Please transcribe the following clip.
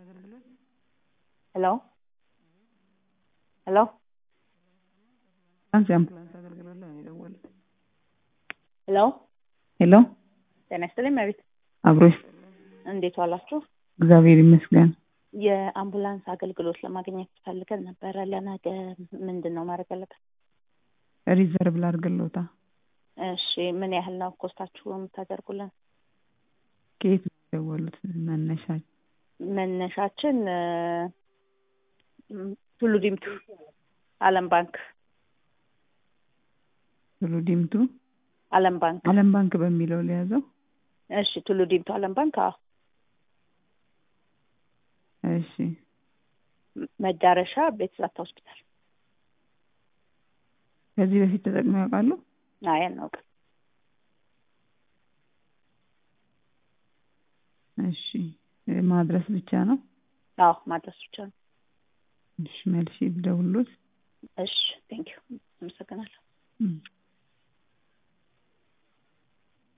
ሄሎ ሄሎ የአምቡላንስ አገልግሎት ላይ ነው የደወሉት። ሄሎ ሄሎ ጤና ይስጥልኝ መቤት አብሮሽ እንዴት ዋላችሁ? እግዚአብሔር ይመስገን። የአምቡላንስ አገልግሎት ለማግኘት ፈልገን ነበረ። ለነገ ምንድን ነው ማድረግ ያለበት? ሪዘርቭ ላድርግልዎታ። እሺ ምን ያህል ነው ኮስታችሁ የምታደርጉልን? ከየት ነው የደወሉት? መነሻ መነሻችን እ፣ ም፣ ቱሉ ዲምቱ አለም ባንክ ቱሉ ዲምቱ አለም ባንክ። አለም ባንክ በሚለው ሊያዘው። እሺ ቱሉ ዲምቱ አለም ባንክ። አዎ እሺ ም- መዳረሻ ቤተዛታ ሆስፒታል። ከዚህ በፊት ተጠቅመው ያውቃሉ? አይ አናውቅም። እሺ ማድረስ ብቻ ነው። አዎ ማድረስ ብቻ ነው። እሺ መልሼ ልደውልዎት። እሺ ቴንኪው አመሰግናለሁ። እም።